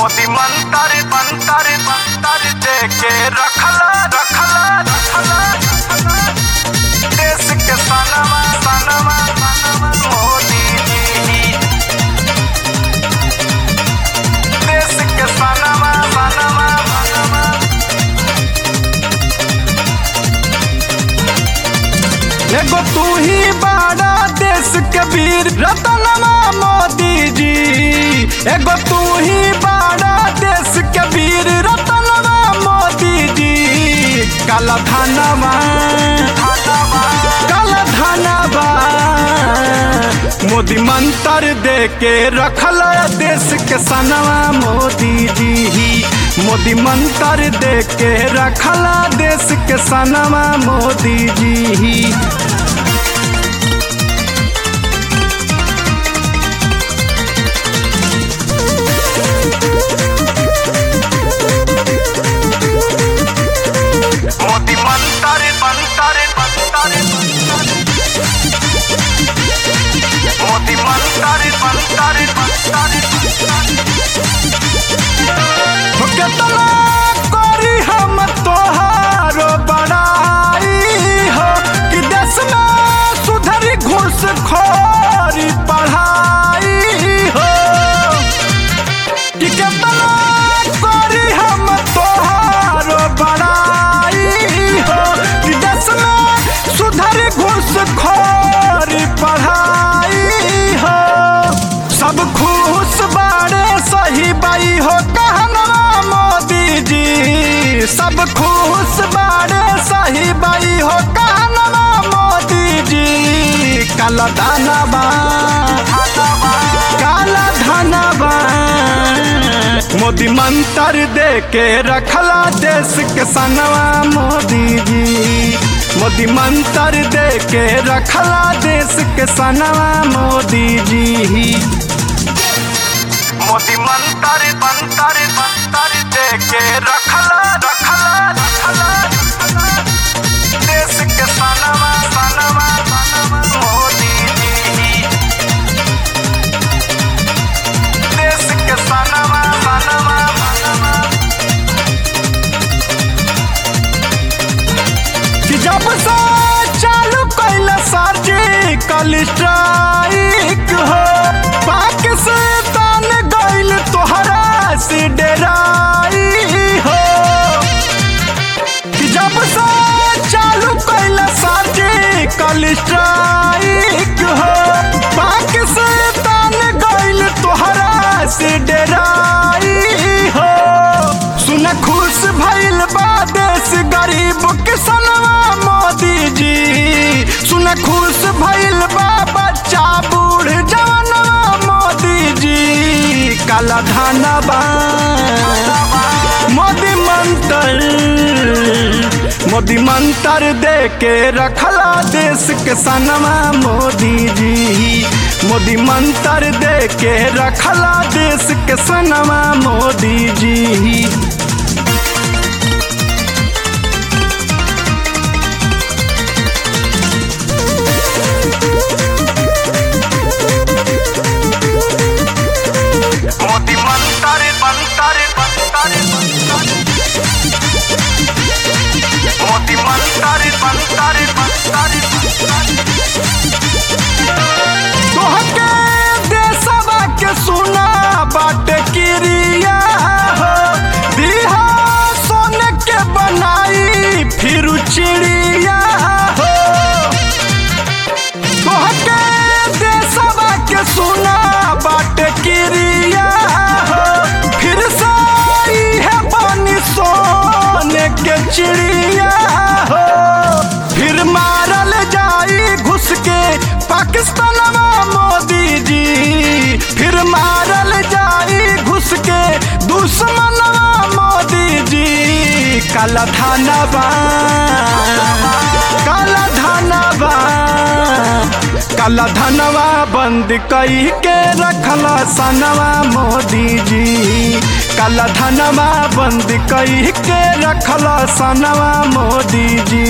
मोदी मंतर मंतर मंतर दे के रखला रखला रखला देश के सनमा सनमा सनमा मोदी जी देश के सनमा सनमा सनमा एगो तू ही बाड़ा देश के वीर रतनमा मोदी जी एगो तू ही बाड़ा देश के वीर रतनमा मोदी जी काला धनवा काला धनवा मोदी मंत्र दे के रखल देश के सनवा मोदी जी ही मोदी मंत्र दे के रखल देश के सनवा मोदी जी ही मोदी मंतर मंतर मंतर मोदी मंतर मंतर मंतर केतना करी हम तोहारो बड़ाई हो कि देश में सुधरी घूस खोरी पढ़ाई हो कि केतना करी हम तोहारो बड़ाई हो कि देश में सुधरी घूस खोरी पढ़ाई हो सब खुश बाड़े सही बाई हो कहनवा मोदी जी सब खुश बाड़े सही बाई हो कहनवा मोदी जी काला दानवा काला धनवा मोदी मंत्र दे के रखला देश के सनवा मोदी जी मोदी मंत्र दे के रखला देश के सनवा मोदी जी मोदी मंतर मंतर मंतर दे के रखला रखला रखला देश के सनमा सनमा सनमा मोदी जी देश के सनमा सनमा सनमा कि जब से चालू कैल सर्जिकल स्ट्राइक हो पाकिस्तान गइल तोहरा से डराई हो कि जब से चालू कैल सर्जिकल स्ट्राइक हो पाकिस्तान गइल तोहरा से डराई हो सुन खुश भइल बा देश गरीब किसनवा मोदी जी सुन खुश भइल बा बच्चा बूढ़ जवानवा मोदी जी काला धनवा मोदी मंत्र मोदी मंत्र दे के रखला देश के सनवा मोदी जी मोदी मंत्र दे के रखला देश के सनवा मोदी जी मोदी मंतर मंतर मंतर मोदी मंतर मंतर मंतर तोहके देशवा के सुना बाट क्रिया हो दिहा सोने के बनाई फिर चिड़िया हो तोहके देशवा के सुना बाट क्रिया हो फिर से है बनी सोने के चिड़िया हो फिर मारल जाई घुस के पाकिस्तानवा मोदी जी फिर मारल जाई घुस के दुश्मनवा मोदी जी काला थानवा काला धनवा काला धनवा बंद कई के रखला सनवा मोदी जी काला धनवा बंद कई के रखला सनवा मोदी जी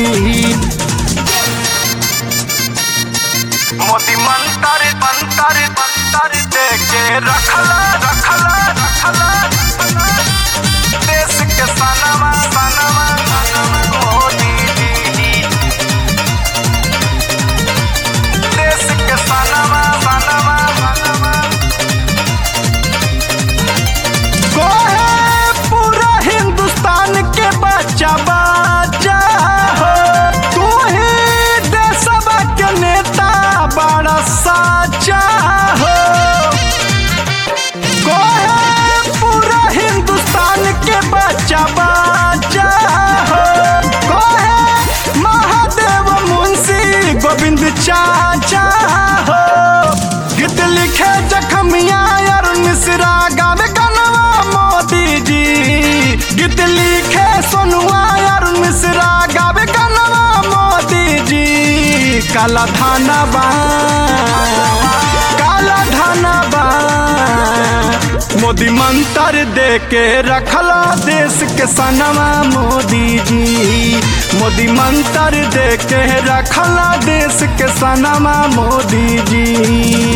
मोदी मंतर मंतर मंतर दे के रखला रखला रखला काला धाना बा काला धाना बा मोदी मंत्र दे के रखला देश के सनवा मोदी जी मोदी मंत्र दे के रखला देश के सनवा मोदी जी